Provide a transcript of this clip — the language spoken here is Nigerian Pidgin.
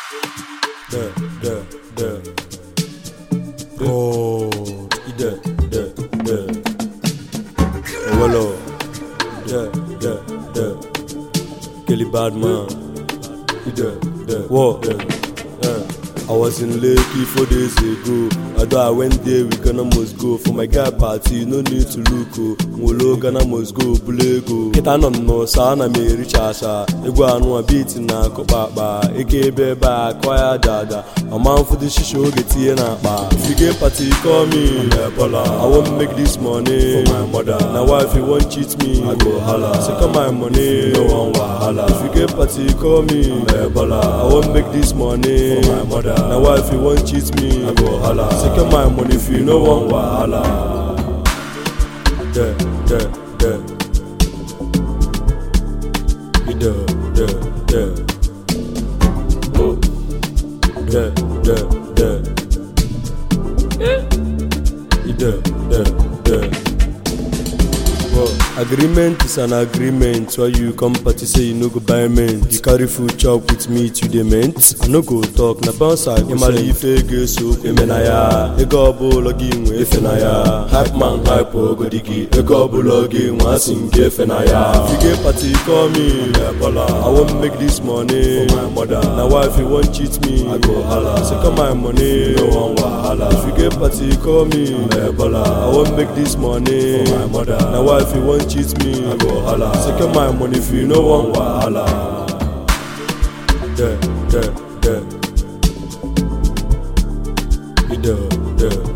De, de, de. Rood. De, de, de. Owelo. De, de, de. Kelly Badman. De, de, whoa. De. Uh. I was in Lekki four days ago. Although I went there, we gonna must go. For my guy party, no need to look. Oh. Nwolo gonna must go, bulego. Kita nọ nnọọ saa na m ericha asa. Egwu anụ a beat na akụkpa akpa. Eke ebe ebe a akọ ya dada. Ọma mfụdụ shisha oge tinye na akpa. If you get party, call me. I won't make this money. For my mother. Na wife you wan cheat me. I go holla. Second my money. No one wahala. If you get party, call me. I won't make this money. For my mother. Na wife you wan cheat me. I go holla. Second my money if you no wan wahala. De, de, de. De, de, de. Oh. De, de, de. De, de, de. Well, agreement is an agreement why you come party say you no go buy mint you carry food chop with meat you dey mint i no go talk na bounce i go ịmara ife ego eso eme na ya ego ọbụla gị nwe efe na ya hype man hype ogodi gị ego ọbụla gị nwe asị nke efe na ya if you get party call me i wan make this money for my mother na wife you wan cheat me i go hala second my money no wan wahala if you get party call me i wan make this money for my mother na wife you wan cheat me i go hala second my money if you no wan wahala. De, de, de. De, de.